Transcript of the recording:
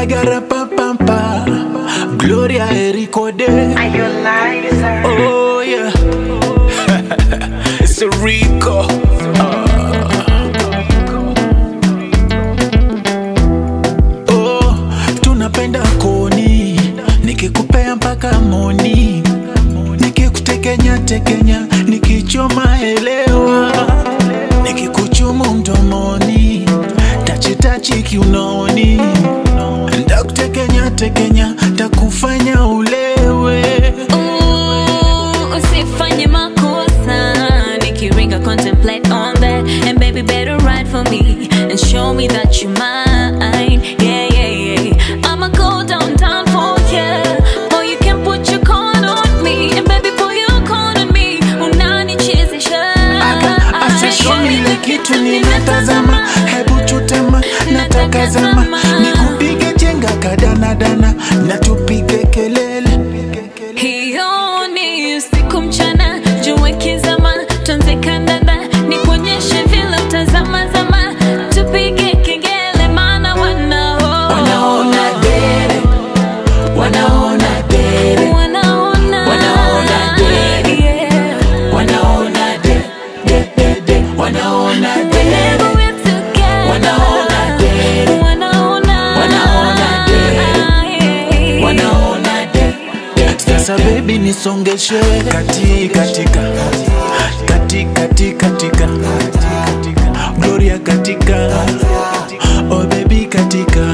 Agarapapampa, Gloria Ericode. Are you liar? Oh yeah, it's a Rico. Oh, tunapenda koni, nikikupea mpaka moni, nikikutekenya tekenya, nikichoma elewa, nikikuchumu mdomoni, tachitachi kiunoni, ndakutekenya tekenya, takufanya ulewe. Ooh, usifanye makosa nikiringa contemplate on that and baby better ride for me and show me that you mine yeah yeah yeah i'ma go down down for ya boy you can put your con on me and baby put your con on me unanichezesha Aka asishoni ile kitu ninatazama, hebu chutama, nataka zama, nikupige chenga kadanadana, na tupige kelele. hiyo ni usiku mchana jua kizama tuanze kandanda nikuonyeshe vile utazama zama tupige kengele maana wanao Wanaona dere, wanaona dere, wanaona Wanaona dere. yeah. wanaona de, de, de, de, wanaona dere, Whenever we're together. Wanaona dere. Wanaona. Wanaona dere. Yeah. wanaona de, de. Sasa baby nisongeshe kati katika kati kati katika Gloria katika oh baby katika